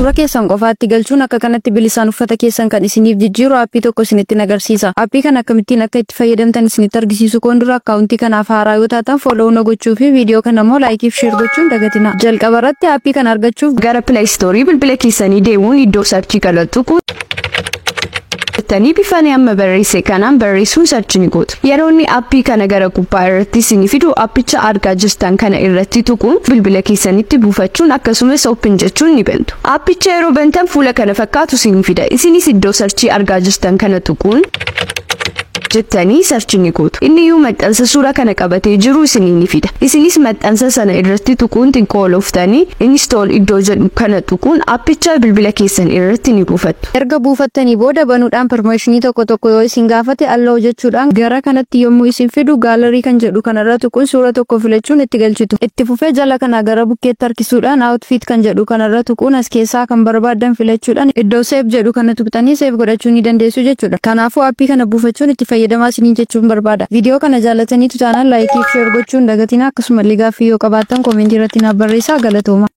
Suura keessan qofaatti galchuun akka kanatti bilisaan uffata keessan kan isiniif jijjiiru aappii tokko isinitti agarsiisa. Aappii kana akkamittiin akka itti fayyadamtan isinitti argisiisu koon dura akkaawuntii kanaaf haaraa yoo taatan follow na gochuu fi viidiyoo kana immoo laayikiif sheer gochuun dagatina. Jalqaba irratti aappii kana argachuuf Gara Play Store bilbila keessanii deemuun iddoo sarchii kana tuqu. jettanii bifaan amma barreesse kanaan barreessuun sarchi ni gootu. Yeroo inni aappii kana gara gubbaa irratti isinii fidu aappicha argaa jirtan kana irratti tuquun bilbila keessanitti buufachuun akkasumas open jechuun ni bantu. Aappicha yeroo bantan fuula kana fakkaatu isinii fida. Isinis iddoo sarchii argaa jirtan kana tuquun jettanii sarchi ni gootu. Inni iyyuu maxxansa suura kana qabatee jiru isinii ni fida. Isinis maxxansa sana irratti tuquun xiqqoo olooftanii install iddoo jedhu kana tuquun aappicha bilbila keessan irratti ni buufattu. erga buufattanii booda banuudhaan permeeshinii tokko tokko yoo isin gaafate alloo jechuudhaan gara kanatti yommuu isin fidu gaalarii kan jedhu kanarra tuquun suura tokko filachuun itti galchitu. Itti fufee jala kana gara bukkeetti harkisuudhaan outfit kan jedhu kanarra tuquun as keessaa kan barbaadan filachuudhaan iddoo seef jedhu kana tuqxanii seef godhachuu ni dandeessu jechuudha. Kanaafuu aappii kana buufachuun itti fayyadamaa isiniin jechuun barbaada. Viidiyoo kana jaalatanii tutaanaan laayikii fi sheer gochuun dagatina akkasumallee gaaffii yoo qabaattan koomentii irratti naaf barreessaa galatooma.